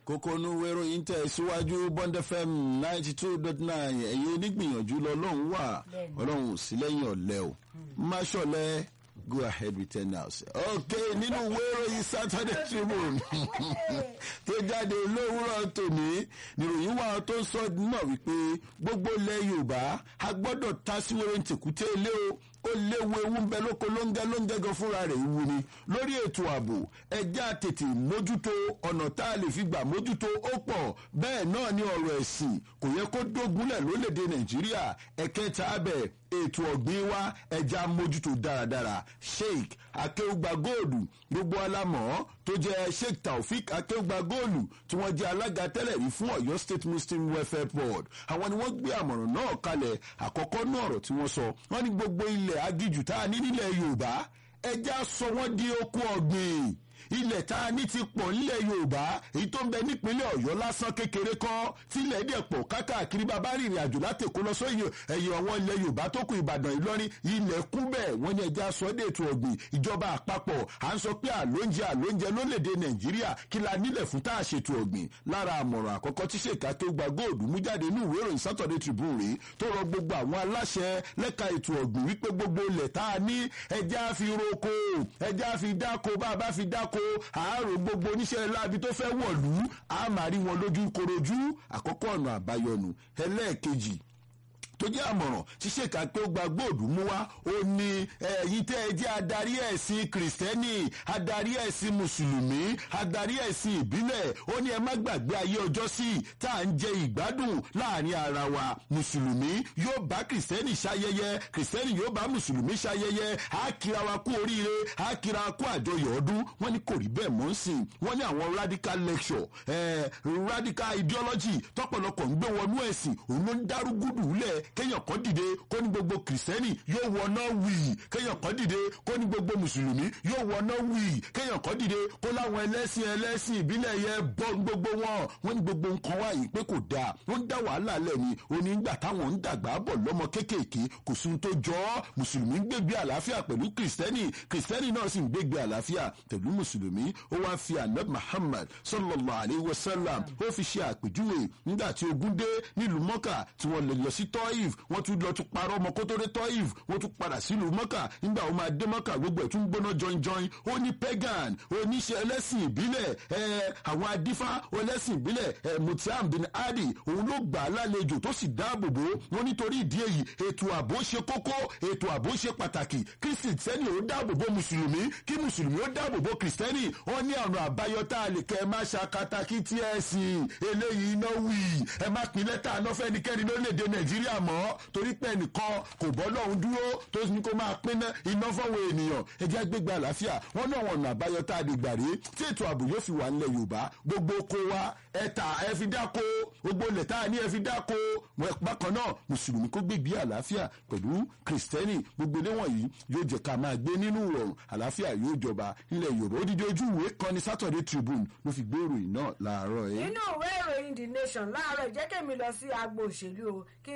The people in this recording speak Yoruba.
kókónú wéròyìn tẹ̀ síwájú bond fm ninety two dot nine ẹ̀yin onígbìyànjú lọ́lọ́run wà ọlọ́run ò sí lẹ́yìn ọ̀lẹ́ o má ṣọ̀lẹ́ go ahead with ten hours. ok nínú wéròyìn saturday tribune tó jáde lówùrọ̀ tòní níròyìn wà tó sọ náà wípé gbogbo ilẹ̀ yorùbá a gbọ́dọ̀ ta sí wẹ́rẹ́ tìkútẹ́ ilé o ó léwu ewu ń bẹ lóko lóńgẹ lóńgẹ gan fúnra rẹ̀ ìwu ni lórí ètò ààbò ẹjẹ́ àtètè mójútó ọ̀nà tá a lè fi gbà mójútó ó pọ̀ bẹ́ẹ̀ náà ni ọ̀rọ̀ ẹ̀sìn kò yẹ kó dógúnlẹ̀ lólèdè nàìjíríà ẹ̀kẹta abẹ ètò ọ̀gbìn wa ẹja mójútó dáradára sheik akéwùgbà góòlù gbogbo alámọ̀ tó jẹ́ sheik taofik akéwùgbà góòlù tí wọ́n jẹ́ alága tẹ́lẹ̀ rí fún ọ̀yọ́ state muslim welfare board àwọn ni wọ́n gbé àmọ̀ràn náà kalẹ̀ àkọ́kọ́ náà ọ̀rọ̀ tí wọ́n sọ wọ́n ní gbogbo ilẹ̀ agijù tá a ní nílẹ̀ yorùbá ẹja sọ wọ́n di oko ọ̀gbìn ilẹ̀ tá a ní ti pọ̀ nílẹ̀ yorùbá èyí tó ń bẹ nípínlẹ̀ ọ̀yọ́ lásán kékeré kọ́ tílẹ̀ dẹ̀ pọ̀ kákàkiri bàbá rìnrìn àjò láti èkó lọ sóyè ẹ̀yìn ọ̀wọ́n ilẹ̀ yorùbá tó kù ìbàdàn ìlọrin ilẹ̀ kú bẹ́ẹ̀ wọ́n ní ẹja sọ dé ètò ọ̀gbìn ìjọba àpapọ̀ à ń sọ pé àlóúnjẹ àlóúnjẹ lólèdè nàìjíríà kí la nílẹ̀ fún tá a ṣètò ọ̀gbìn lára àmọ̀ràn àkọ́kọ́ tí ṣèkà tó gba góòdù mú jáde ní ìwé ìròyìn saturday tribune rèé tó rọ gbogbo àwọn aláṣẹ lẹ́ka ètò ọ̀gbìn wípé gbogbo ilẹ̀ tá a ní ẹja fi roko ẹja fi dáko bá a bá fi dáko àárò gbogbo oníṣẹ́ láabi tó fẹ́ wọ̀lú a máa rí wọn lójú korojú àkọ́kọ́ ọ̀nà àbáyọnu ẹlẹ́ẹ̀kejì tó jẹ́ àmọ̀ràn ṣíṣe ká pé ó gba gbòòdù mú wá ó ní ẹ̀yin tẹ́ ẹ jẹ́ adarí ẹ̀sìn kìrìsìtẹ́nì adarí ẹ̀sìn mùsùlùmí adarí ẹ̀sìn ìbílẹ̀ ó ní ẹ má gbàgbé ayé ọjọ́ sí tá à ń jẹ ìgbádùn láàrin ara wa mùsùlùmí yóò bá kìrìsìtẹ́nì ṣayẹyẹ kìrìsìtẹ́nì yóò bá mùsùlùmí ṣayẹyẹ á kira wa kú oríire á kira wa kú àjọyọ̀ ọdún wọ́n ní kò rí bẹ́ẹ̀ mọ́ ń sìn wọ́n ní àwọn radical lecture eh, radical ideology tọ́pọ̀lọpọ̀ ń gbé wọnú ẹ̀sìn òun ló ń dárúgúdù lẹ̀ kéèyàn kan dìde kó ní gbogbo kìrìsìtẹ́nì yóò wọná wì kéèyàn kan dìde kó ní gbogbo mùsùlùmí yóò wọná wì kéèyàn kan dìde kó láwọn ẹlẹ́sìn ẹlẹ́sìn ìbílẹ̀ yẹn bọ́ gbogbo wọn wọ́n ní gbogbo nǹkan wáyé pé kò dáa wọ́n ń dá wàhálà lẹ̀ ni onígbà táwọn ń dàgbà bọ̀ lọ́mọ kéékèèké kò sí tó jọ ọ́ mùsùlùmí ń gbégbé àlàáfíà pẹ̀lú kìrìsìtẹ́nì kìrìsìtẹ́nì náà sì ń gbégbé àlàáfíà pẹ̀lú mùsùlùmí ó wá fi anab muhammad sallallahu alayhi wa sallam ó fi ṣe àpèjúwe nígbà tí ogun dé nílùú mọ́kà tí wọ́n lè lọ sí tọ́ìf wọ́n tún lọ tún parọ́ ọmọ kó tó dé tọ́ìf wọ́n tún padà sílùú mọ́kà nígbà wọ́n máa dé mọ́kà gbogbo ẹ̀ tún gbóná jọinjọin ó ní pagan oníṣẹ́ ẹlẹ́sìn ìbílẹ̀ ẹ̀ àwọn adífá ẹlẹ́sìn ìbílẹ̀ ẹ̀ mutiam bin adi òun ló gbà á lálejò tó sì dáàbò bò wọ́n nítorí ìdí èyí ètò ààbò ṣe kókó ètò ààbò ṣe pàtàkì kìrìsìtẹ́nì ó dáàbò bò mùsùlùmí kí mùsùlùmí ó dáàbò bò kìrìsìtẹ́nì wọ́n ní ọ̀nà àbáyọ tá a lè kẹ́ ẹ má ṣàkátàkì tí ẹ sìn eléyìí iná wì ẹ má pín lẹ́tà náà fẹ́nikẹ́ni lórílẹ̀‐èdè nàìjíríà mọ́ torí pé ẹnìkan kò bọ́ lọ́hún dúró tó ní kó máa pín iná fọ́wọ́ ènìyàn ẹjẹ́ gbégbé àlàáfíà wọ́n náà wọ̀nà àbáyọ tá a lè gbà rí tí ètò ààbò yóò fi wà nílẹ̀ yorùbá gbogbo oko wa ẹ̀ta ẹ fi dáko gbogbo ilẹ̀ tá a ní ẹ fi dáko bákan náà mùsùlùmí kó gbégbé àlàáfíà pẹ̀lú kìrìsìtẹ́nì gbogbo ilé wọ̀nyí yóò jẹ́ ká máa gbé nínú ìrọ̀rùn àlàáfíà yóò jọba ilẹ̀ yorùbá odidi ojú ìwé kan ní saturday tribune ló fi gbé ìròyìn náà láàárọ̀ yìí. nínú ìwé ìròyìn the nation láàárọ̀ ìjẹ́kẹ̀mí lọ sí agbo òṣèlú o kí